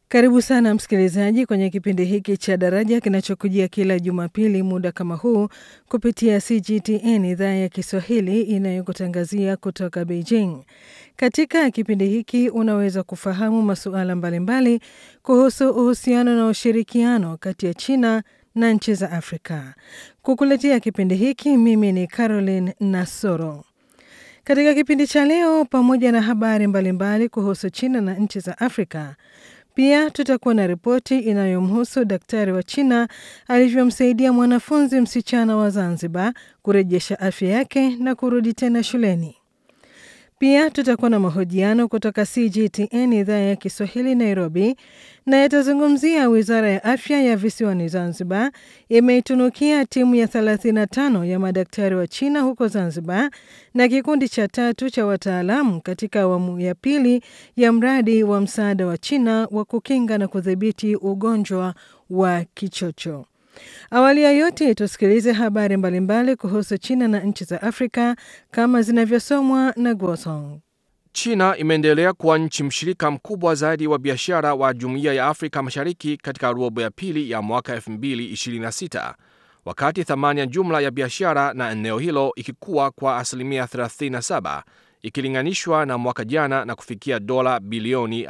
Karibu sana msikilizaji kwenye kipindi hiki cha Daraja kinachokujia kila Jumapili muda kama huu kupitia CGTN idhaa ya Kiswahili inayokutangazia kutoka Beijing. Katika kipindi hiki unaweza kufahamu masuala mbalimbali kuhusu uhusiano na ushirikiano kati ya China na nchi za Afrika. Kukuletea kipindi hiki mimi ni Caroline Nasoro. Katika kipindi cha leo, pamoja na habari mbalimbali kuhusu China na nchi za Afrika, pia tutakuwa na ripoti inayomhusu daktari wa China alivyomsaidia mwanafunzi msichana wa Zanzibar kurejesha afya yake na kurudi tena shuleni. Pia tutakuwa na mahojiano kutoka CGTN idhaa ya Kiswahili Nairobi, na yatazungumzia wizara ya afya ya visiwani Zanzibar imeitunukia timu ya 35 ya madaktari wa China huko Zanzibar na kikundi cha tatu cha wataalamu katika awamu ya pili ya mradi wa msaada wa China wa kukinga na kudhibiti ugonjwa wa kichocho. Awali ya yote tusikilize habari mbalimbali kuhusu China na nchi za Afrika kama zinavyosomwa na Guosong. China imeendelea kuwa nchi mshirika mkubwa zaidi wa biashara wa Jumuiya ya Afrika Mashariki katika robo ya pili ya mwaka 2026 wakati thamani ya jumla ya biashara na eneo hilo ikikuwa kwa asilimia 37 ikilinganishwa na mwaka jana na kufikia dola bilioni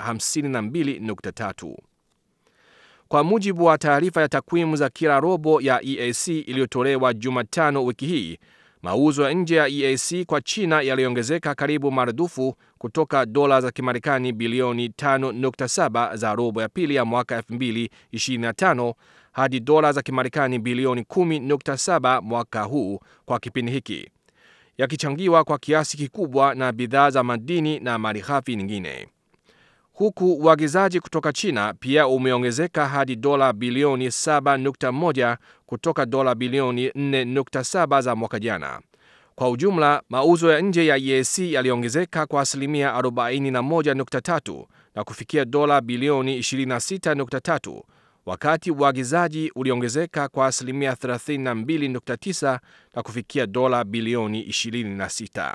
52.3. Kwa mujibu wa taarifa ya takwimu za kila robo ya EAC iliyotolewa Jumatano wiki hii, mauzo ya nje ya EAC kwa China yaliongezeka karibu maradufu kutoka dola za Kimarekani bilioni 5.7 za robo ya pili ya mwaka 2025 hadi dola za Kimarekani bilioni 10.7 mwaka huu kwa kipindi hiki, yakichangiwa kwa kiasi kikubwa na bidhaa za madini na malighafi nyingine huku uagizaji kutoka China pia umeongezeka hadi dola bilioni 7.1 kutoka dola bilioni 4.7 za mwaka jana. Kwa ujumla, mauzo ya nje ya EAC yaliongezeka kwa asilimia 41.3 na kufikia dola bilioni 26.3, wakati uagizaji uliongezeka kwa asilimia 32.9 na kufikia dola bilioni 26.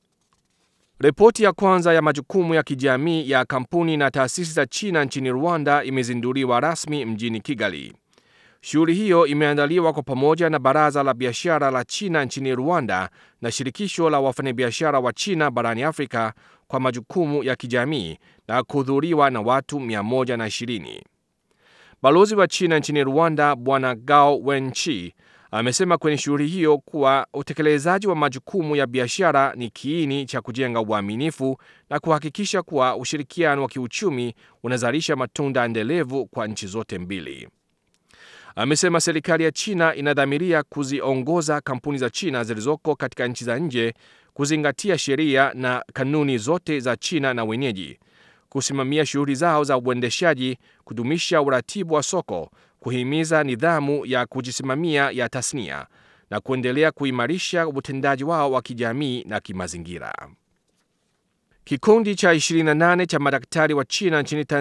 Ripoti ya kwanza ya majukumu ya kijamii ya kampuni na taasisi za China nchini Rwanda imezinduliwa rasmi mjini Kigali. Shughuli hiyo imeandaliwa kwa pamoja na Baraza la Biashara la China nchini Rwanda na Shirikisho la Wafanyabiashara wa China barani Afrika kwa majukumu ya kijamii na kuhudhuriwa na watu 120. Balozi wa China nchini Rwanda Bwana Gao Wenchi amesema kwenye shughuli hiyo kuwa utekelezaji wa majukumu ya biashara ni kiini cha kujenga uaminifu na kuhakikisha kuwa ushirikiano wa kiuchumi unazalisha matunda endelevu kwa nchi zote mbili. Amesema serikali ya China inadhamiria kuziongoza kampuni za China zilizoko katika nchi za nje kuzingatia sheria na kanuni zote za China na wenyeji, kusimamia shughuli zao za uendeshaji, kudumisha uratibu wa soko kuhimiza nidhamu ya kujisimamia ya tasnia na kuendelea kuimarisha utendaji wao wa kijamii na kimazingira. Kikundi cha 28 cha madaktari wa China nchini